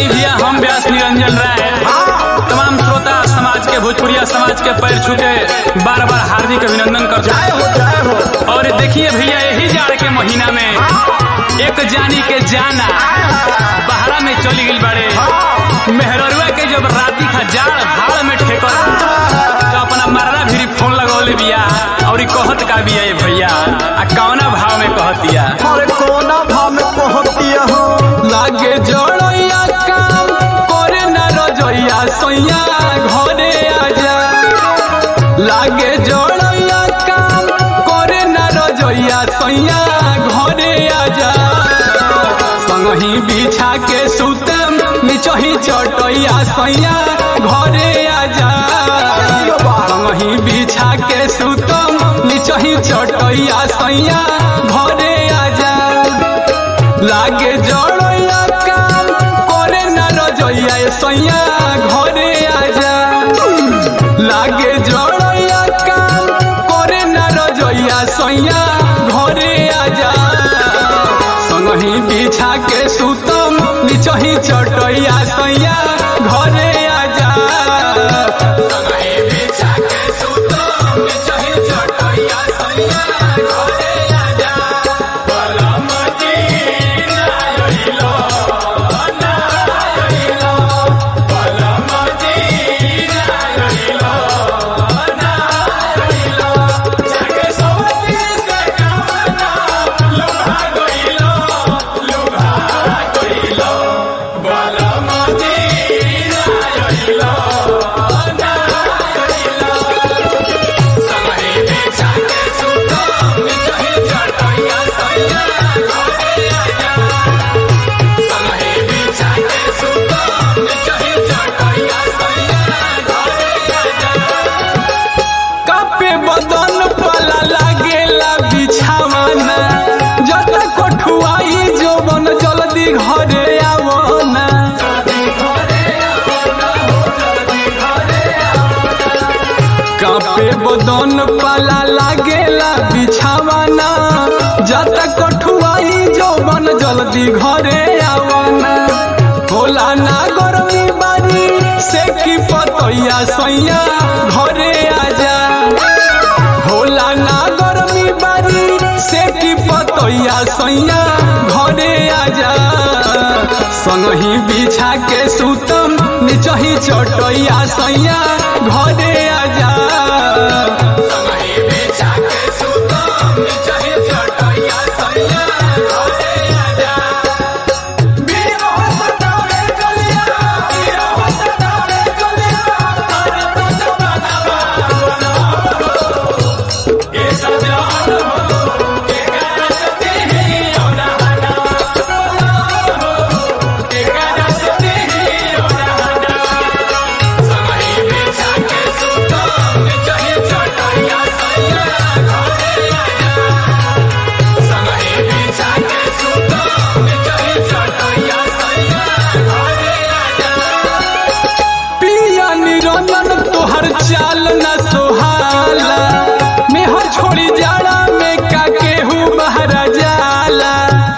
आई भैया हम व्यास निरंजन राय तमाम श्रोता समाज के भोजपुरिया समाज के पैर छूके बार बार हार्दिक अभिनंदन कर जय हो जय हो और देखिए भैया यही जाड़ के महीना में एक जानी के जाना बहरा में चली गई बड़े मेहररुआ के जब राती खा जाड़ भाड़ में ठेकर तो अपना मर्रा भी फोन लगौले बिया और ई कहत का बिया ये भैया आ कौना भाव में कहत दिया अरे कोना भाव में पहुंचिया हो लागे जड़ैया काम करे न रजैया सैया घरे आजा लागे जड़ैया काम करे न रजैया सैया घरे आजा संगही बिछा के सुतम निचही चटैया सैया घरे आजा संगही बिछा के सुतम निचही चटैया सैया घरे आजा लागे जड़ैया काम करे न रजैया सैया घरे आजा लागे जड़ैया काम करे न रजैया सैया घरे आजा संगही बिछा के सुतम निचही चटैया सैया घरे आजा संगही बिछा के सुतम निचही चटैया सैया घरे आजा कापे बदन पला लागेला बिछावना जत कोठुआई जोबन जल्दी घरे आवना कापे बदन पला लागेला बिछावना जत कोठुआई जोबन जल्दी घरे आवना होला ना गरमी बारी से की पतैया सैया घरे आजा होला ना गरमी बारी से की पतैया सैया घरे आजा संगही बिछा के सुतम निचही चटैया सैया घरे आजा संगही बिछा के सुतम निचही चटैया सैया घरे आजा पिया निरंजन तोहर चाल न सोहाला मेहर छोड़ी जाड़ा में का केहू बहरा जाला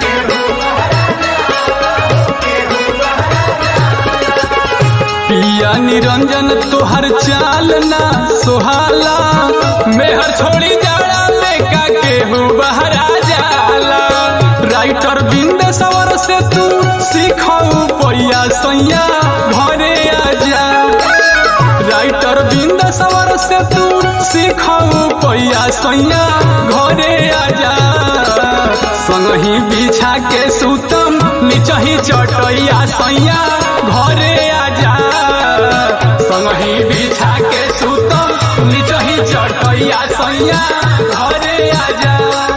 पिया निरंजन तोहर चाल न सोहाला मेहर छोड़ी जाड़ा में का केहू बहरा जाला राइटर बिंद सवर से तू सीखऊ पैया सैया घरे आजा राइटर बिंद सवर से तू सीखऊ पैया सैया घरे आजा संगही बिछा के सुतम निचही चटैया सैया घरे आजा संगही बिछा के सुतम निचही चटैया सैया घरे आजा